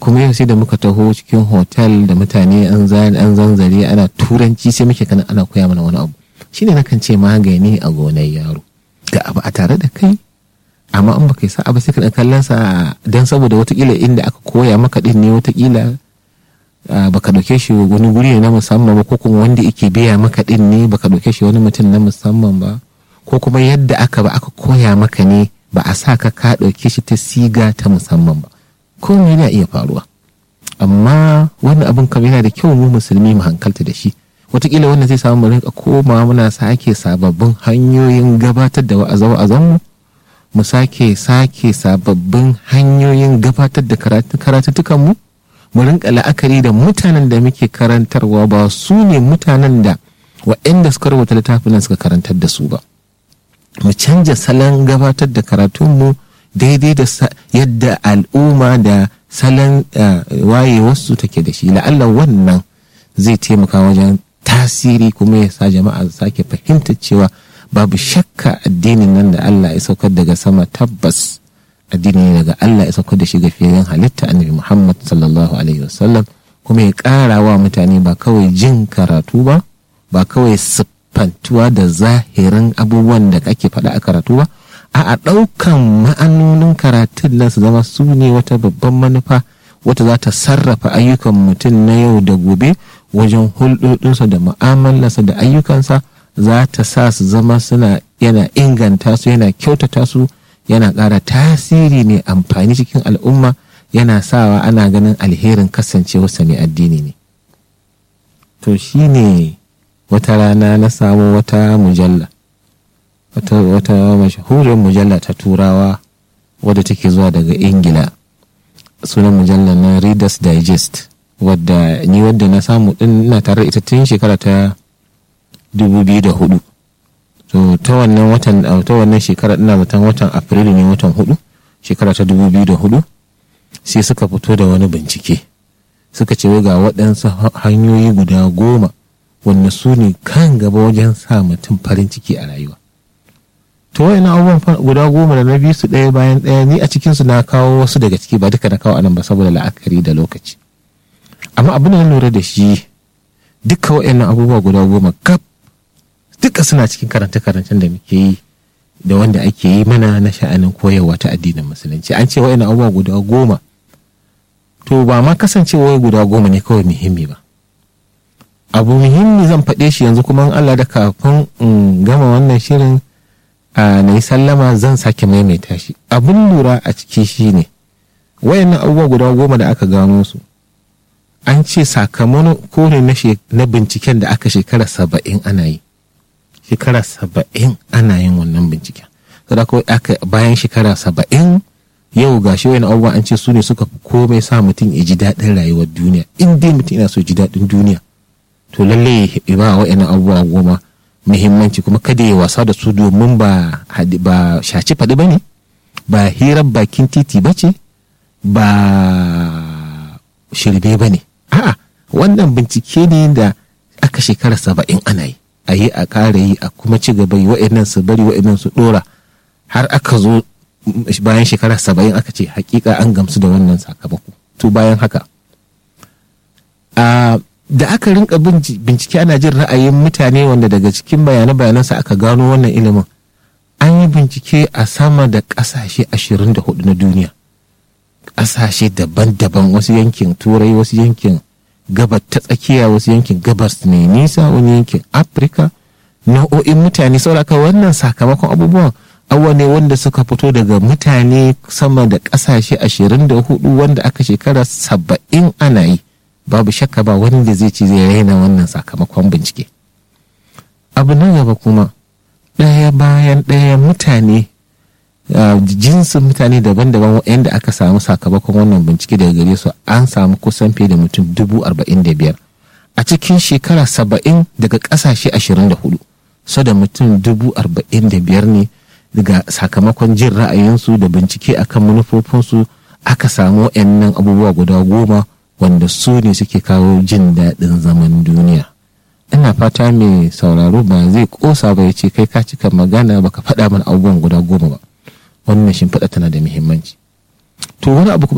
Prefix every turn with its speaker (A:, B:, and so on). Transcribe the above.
A: kuma yau sai da muka taho cikin hotel da mutane an an zanzare ana turanci sai muke kana ana koya mana wani abu shine na kan ce magani a gonar yaro ga abu a tare da kai amma an baka yi sa'a ba sai ka kallon sa dan saboda watakila inda aka koya maka din ne watakila baka dauke shi wani guri na musamman ba ko kuma wanda yake biya maka din ne baka dauke shi wani mutum na musamman ba ko kuma yadda aka ba aka koya maka ne ba a sa ka ka dauke shi ta siga ta musamman ba komai yana iya faruwa amma wannan abin kam yana da kyau mu musulmi mu hankalta da shi watakila wannan zai samu mu rinka koma muna sake sababbin hanyoyin gabatar da wa'azan mu mu sake sake sababbin hanyoyin gabatar da karatuttukan mu mu rinka la'akari da mutanen da muke karantarwa ba su ne mutanen da waɗanda suka rubuta littafin nan suka karantar da su ba mu canja salon gabatar da karatunmu daidai da yadda al'umma da salon wayewarsu take da shi la'alla wannan zai taimaka wajen tasiri kuma ya sa jama'a sake fahimtar cewa babu shakka addinin nan da Allah ya saukar daga sama tabbas addini ne daga Allah ya saukar da shi ga fiyayen halitta annabi Muhammad sallallahu alaihi wasallam kuma ya ƙara wa mutane ba kawai jin karatu ba ba kawai siffantuwa da zahirin abubuwan da kake faɗa a karatu ba a ɗaukan ma'anonin karatun nan su zama su ne wata babban manufa wata za ta sarrafa ayyukan mutum na yau da gobe wajen hulɗoɗinsa da mu'amalarsa da ayyukansa za ta sa su zama suna yana inganta su yana kyautata su yana ƙara tasiri mai amfani cikin al'umma yana sawa ana ganin alherin kasancewarsa mai addini ne to shi ne wata rana na samu wata mujalla wata, wata mashahurin mujalla ta turawa wadda take zuwa daga ingila sunan mujalla na readers digest wadda ni wadda na samu din ina tare ita tun shekara ta 2004 to ta wannan watan ta wannan shekara ina zaton watan afrilu ne watan hudu shekara ta 2004 sai suka fito da wani bincike suka ce ga waɗansu hanyoyi guda goma wanda su ne kan gaba wajen sa mutum farin ciki a rayuwa to wayannan abubuwan guda goma da na biyu su ɗaya bayan ɗaya ni a cikinsu na kawo wasu daga ciki ba duka na kawo anan ba saboda la'akari da lokaci amma abin da na lura da shi duka wayannan abubuwa guda goma kaf duka suna cikin karance-karancen da muke yi da wanda ake yi mana na sha'anin koyarwa ta addinin musulunci an ce wayannan abubuwa guda goma to ba ma kasancewa guda goma ne kawai muhimmi ba abu muhimmi zan faɗe shi yanzu kuma Allah da kafin in gama wannan shirin a na yi sallama zan sake maimaita shi abin lura a ciki shi ne wayannan abubuwa guda goma da aka gano su an ce sakamako ne na binciken da aka shekara saba'in ana yi shekara saba'in ana yin wannan binciken saboda kawai aka bayan shekara saba'in yau ga shi wani abubuwa an ce su ne suka fi komai sa mutum ya ji daɗin rayuwar duniya in dai mutum yana so ji daɗin duniya to lalle ya ba wa'annan abubuwa goma muhimmanci kuma kada ya wasa da su domin ba ba shaci faɗi ba ne ba hirar bakin titi ba ce ba shirbe ba ne a'a wannan bincike ne da aka shekara saba'in ana yi a yi a ƙara yi a kuma ci gaba yi wa'annan su bari wa'annan su ɗora har aka zo bayan shekara saba'in aka ce hakika an gamsu da wannan sakamako to bayan haka da aka rinka bincike ana jin ra'ayin mutane wanda daga cikin bayane-bayanansa aka gano wannan ilimin an yi bincike a sama da ƙasashe 24 na duniya ƙasashe daban-daban wasu yankin turai wasu yankin gabar ta tsakiya wasu yankin gabas mai nisa wani yankin afirka nau'o'in mutane sauraka wannan sakamakon abubuwan abubuwa ne wanda suka fito daga mutane sama da ƙasashe 24 wanda aka shekara saba'in ana yi babu shakka ba wanda zai ci zai raina wannan sakamakon bincike abu na gaba kuma ɗaya bayan ɗaya mutane jinsin mutane daban-daban yadda aka samu sakamakon wannan bincike daga gare su an samu kusan fiye da mutum dubu arba'in da biyar a cikin shekara saba'in daga ƙasashe ashirin da hudu so da mutum dubu arba'in da biyar ne daga sakamakon jin ra'ayinsu da bincike akan manufofinsu aka samu nan abubuwa guda goma wanda su ne suke kawo jin daɗin zaman duniya ina fata mai sauraro ba zai ƙosa ba ya ce kai ka cika magana baka faɗa mana abubuwan guda goma ba wannan shimfiɗa tana da muhimmanci to wani abu